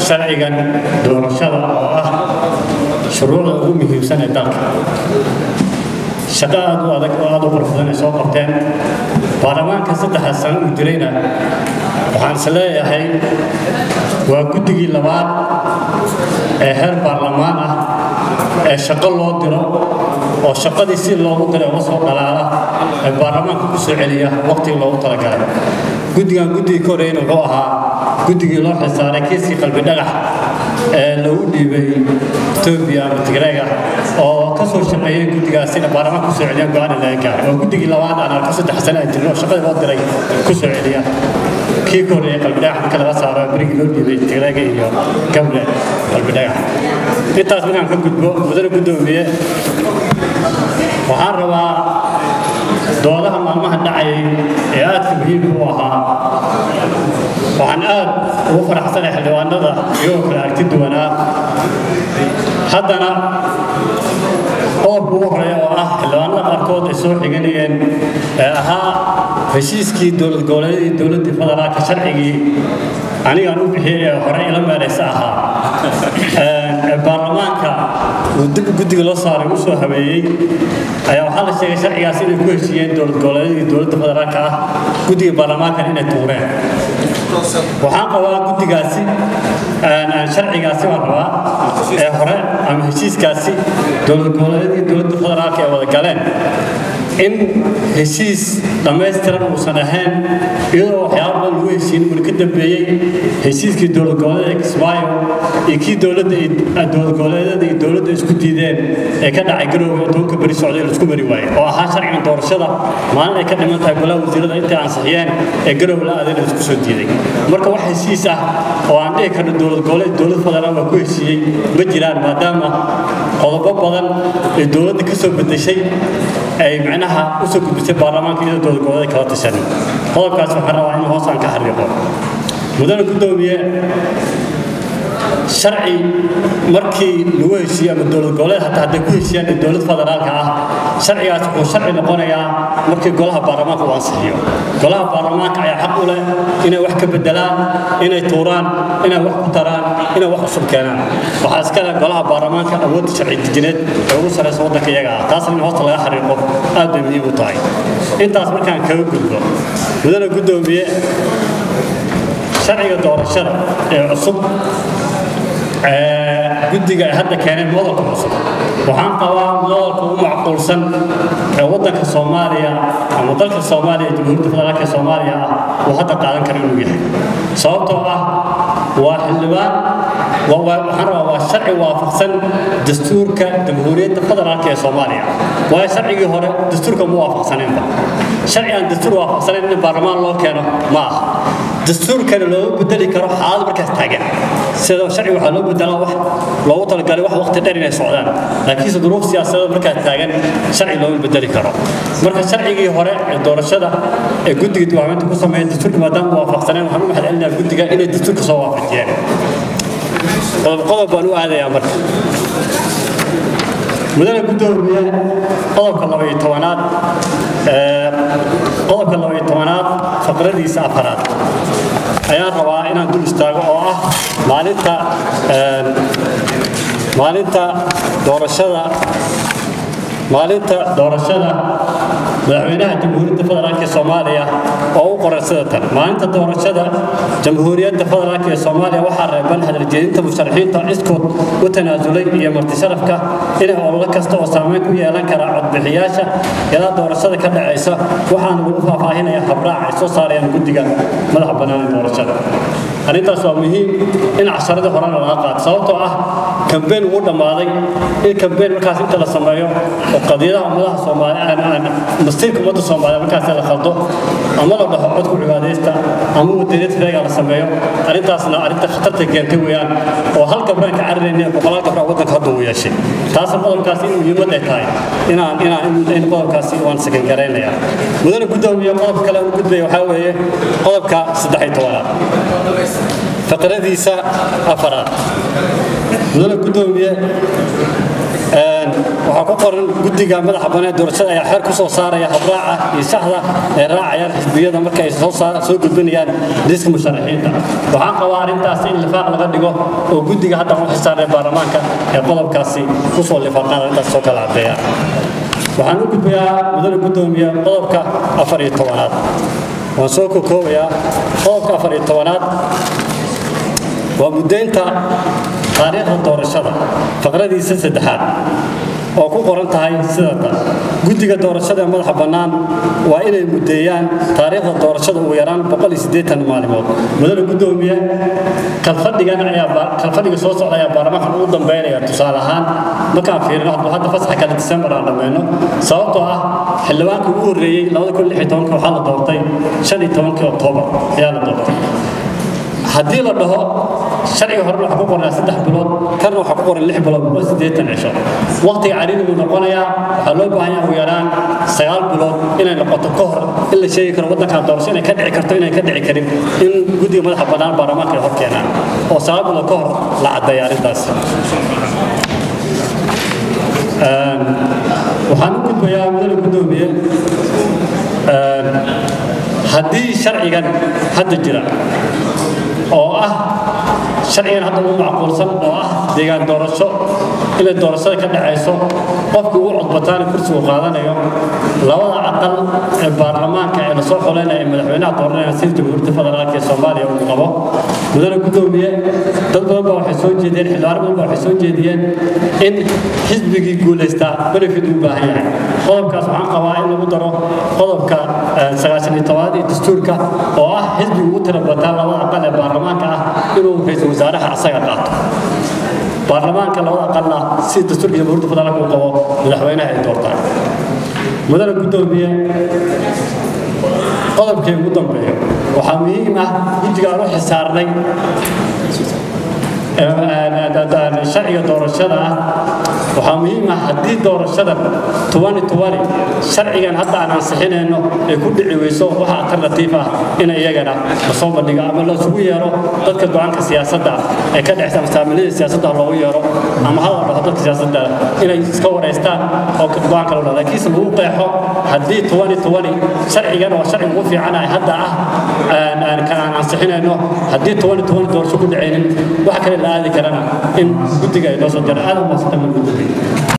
sharcigan doorashada oo ah shuruucda ugu muhiimsan ee dalka shaqo aad u adag oo aad u qurux badan ay soo qabteen baarlamaanka saddexda sano uu jirayna waxaan is leeyahay waa guddigii labaad ee heer baarlamaan ah ee shaqo loo diro oo shaqadii si loogu diray uga soo dhalaala ee baarlamaanka ku soo celiya waqtigii loogu talagalay guddigan guddigii ka horreeyna wuxuu ahaa guddigii loo xilsaaray kiiskii qalbi dhagax ee lagu dhiibay etoobiya ama tigreega oo ka soo shaqeeyey guddigaasina baarlamaanka ku soo celiyaan go-aan laga gaaray waa guddigii labaad aan arko saddex sano ay jirno oo shaqadii loo diray ku soo celiya kii ka horreeyey qalbi dhagax marka laga saaro berigii loo dhiibay tigreega iyo gable qalbi dhagax intaas markaan ka gudbo mudane guddoomiye waxaan rabaa doodaha maalmaha dhacayay ee aadka muhiimka u ahaa waxaan aad ugu faraxsanahay xildhibaanada iyagoo kale aragti duwanaa haddana qodobka ugu horeeya oo ah xildhibaanada qaarkood ay soo xiganayeen ee ahaa heshiiskii dowlad goboleedyadii dowladdii federaalka sharcigii anigaan u bixiyey ee hore ila meeraysa ahaa baarlamaanka uu dib guddiga loo saaray u soo habeeyey ayaa waxaa la sheegay sharcigaas inay ku heshiiyeen dowlad goboleedyadii dowladda federaalka ah guddiga baarlamaankan inay tuureen waxaan qabaa guddigaasi sharcigaasi waan rabaa ee hore ama heshiiskaasi dowlad goboleedyadii dowladda federaalka ay wada galeen in heshiis dhammaystiran uusan ahayn iyadoo waxyaaba badan lagu heshiin uuna ka dambeeyey heshiiskii dowlad goboleedka kismaayo iyo kii dowladda dowlad goboleedyada iyo dowladda isku diideen ee ka dhacay garowga tobanka beri socday la isku mari waayey oo ahaa sharcigan doorashada maalin ay ka dhiman tahay golaha wasiirada intay ansixiyeen ee garow la aadeen la isku soo diiday marka wax heshiis ah oo aan dhihi karno dowlad goboleed dowlad federaal waa ku heshiiyey ma jiraan maadaama qodobo badan ee dowladda ka soo bedeshay ay macnaha u soo gudbisay baarlamaanka iyadoo dowlad goboleed kala tashanin qodobkaas waxaan rabaa in hoos aan ka xariiqo mudane guddoomiye sharci markii lagu heshiiye ama dowlad goboleed hataa hadday ku heshiiyaan ee dowlad federaalka ah sharcigaas wuxuu sharci noqonayaa markii golaha baarlamaanka uu ansixiyo golaha baarlamaanka ayaa xaq u leh inay wax ka bedelaan inay tuuraan inay wax ku taraan inay wax cusub keenaan waxaa iska leh golaha baarlamaanka awoodda sharci dejineed ee ugu sarreysa waddanka iyaga ah taasna in hoosta laga xariiqo aad bay muhiim u tahay intaas markaan kaga gudbo mudane guddoomiye sharciga doorashada ee cusub guddiga ay hadda keeneen modalka cusub waxaan qabaa modalka ugu macquulsan ee waddanka soomaaliya ama dalka soomaaliya jamhuuriyadda federaalka ee soomaaliya ah uu hadda qaadan karo inuu yahay sababtoo ah waa xildhibaan waxaan rabaa waa sharci waafaqsan dastuurka jamhuuriyadda federaalka ee soomaaliya waayo sharcigii hore dastuurka ma waafaqsaneenba sharci aan dastuur waafaqsanayn in baarlamaan loo keeno ma aha dastuurkana looga bedeli karo xaalad markaas taagan sida sharci waxaa loo bedelaa wax loogu talagalay wax waqti dheer inay socdaan laakiinse duruuf siyaasadeed markaas taagan sharci looma bedeli karo marka sharcigii hore ee doorashada ee guddiga diwaaminta ku sameeya dastuurka maadaama waafaqsaneen waxaan u mahadcelinayaa guddiga inay dastuurka soo waafajiyeen qodob qodob baan u aadayaa marka mudane guddoomiye qodobka labaiyo tobanaad qodobka labaiyo tobanaad faqradiisa afaraad ayaan rabaa inaan dul istaago oo ah maalinta maalinta doorashada maalinta doorashada madaxweynaha jamhuuriyadda federaalk ee soomaaliya oo u qoran sida tan maalinta doorashada jamhuuriyadda federaalk ee soomaaliya waxaa reeban hadaljeedinta musharaxiinta iskood u tanaasulay iyo martisharafka inay ololo kasta oo saameyn ku yeelan kara codbixiyaasha ilaa doorashada ka dhacaysa waxaana lagu faahfaahinaya habraac ay soo saarayaan guddiga madaxa bannaan ee doorashada arrintaas waa muhiim in casharadii horena laga qaato sababtoo ah kambeyn ugu dhammaaday in kambeyn markaas inta la sameeyo oo qadiyadaha ummadaha soomaaliya masiirka ummadda soomaaliya markaas la khaldo ama la dhaho codku cibaadaysta ama wadaniyad feega la sameeyo arrintaasna arrinta khatarta keentay weeyaan oo hal gabraan ka cararayna boqolaal gabraa waddanka hadda uu yeeshay taas qodobkaasi in muhiimad ay tahay inaan inaan in qodobkaasi waan sakan garaynaya mudane guddoomiye qodob kale u gudbaya waxaa weeye qodobka saddex iyo tobanaad faqradiisa afaraad mudane guddoomiye waxaa ku qoran guddiga madaxa bannaan doorashada ayaa xeer ku soo saaraya habraaca iyo saxda ay raacayaan xisbiyada marka ay soo soo gudbinayaan liiska musharaxiinta waxaan qabaa arrintaas in lifaaq laga dhigo oo guddiga hadda u xisaarnay baarlamaanka ee qodobkaasi ku soo lifaaqaan arrintaas soo kala caddeeya waxaan u gudbayaa mudane guddoomiye qodobka afar iyo tobanaad waan soo kokoobayaa qodobka afar iyo tobanaad waa muddaynta taariikhda doorashada faqradiisa saddexaad oo ku qoran tahay sidata guddiga doorashada ee madaxa bannaan waa inay muddeeyaan taariikhda doorashada ugu yaraan maalimood mudane guddoomiye kalfadhigan ayaa kalfadhiga soo socda ayaa baarlamaankan ugu dambeynaya tusaale ahaan markaan fiirino hadduu hadda fasaxa kale disembar aan dhammayno sababtoo ah xildhibaankii ugu horreeyey waxaa la doortay oktoobar ayaa la doortay haddii la dhaho sharciga horena waxaa ku qornaa saddex bilood kana waxaa ku qoran lix bilood oo siddeetan cisho waqtiga cariiri buu noqonayaa waxaa loo baahan yahay ugu yaraan sagaal bilood inay noqoto ka hor in la sheegi karo waddankan doorasho inay ka dhici karto inay ka dhici karin in guddiga madaxa bannaan baarlamaanka ay hor keenaan oo sagaal bilood ka hor la caddeeya arrintaas waxaan u gudbayaa mudane guddoomiye haddii sharcigan hadda jira oo ah sharcigan hadda ugu macquulsan oo ah deegaan doorasho inay doorashada ka dhacayso qofkii ugu codbataana kursigu qaadanayo labada aqal ee baarlamaanka ee lasoo xoleynaya ee madaxweynaha dooranaya sida jamhuuriyadda federaalka ee soomaaliya uu qabo mudane guddoomiye dad badan baa waxay soo jeediyeen xildhibaan badan baa waxay soo jeediyeen in xisbigii guulaystaa benefit uu baahan yahay qodobkaas waxaan qabaa in lagu daro qodobka sagaashan iyo tobaad iyo dastuurka oo ah xisbiga ugu tira bataa labada aqal ee baarlamaanka ah inuu ra-iisul wasaaraha asaga qaato baarlamaanka labada aqalna si dastuurka jamhuuriyadda federaalka uu qabo madaxweynaha ay doortaan mudane guddoomiye qodobkii ugu dambeeyo waxaa muhiim ah guddiga aan u xisaarnay sharciga doorashada ah waxaa muhiim ah haddii doorashada sharcigan hadda aan ansixinayno ay ku dhici weyso waxa alternatiif ah in iyagana lasoo bandhigo ama lasugu yeero dadka go-aanka siyaasadda ee ka dhexsa masaamilada siyaasadda loogu yeero ama hala dhaho dadka siyaasadda inay iska wareystaan oo go-aanka loo dhaho laakiinse lagu qeexo haddii sharcigan oo sharciga ugu fiicanahay hadda ah kan aan ansixinayno haddii doorasho ku dhacaynin waxa kale la aadi karana in guddiga ay noo soo jara aad u maasanta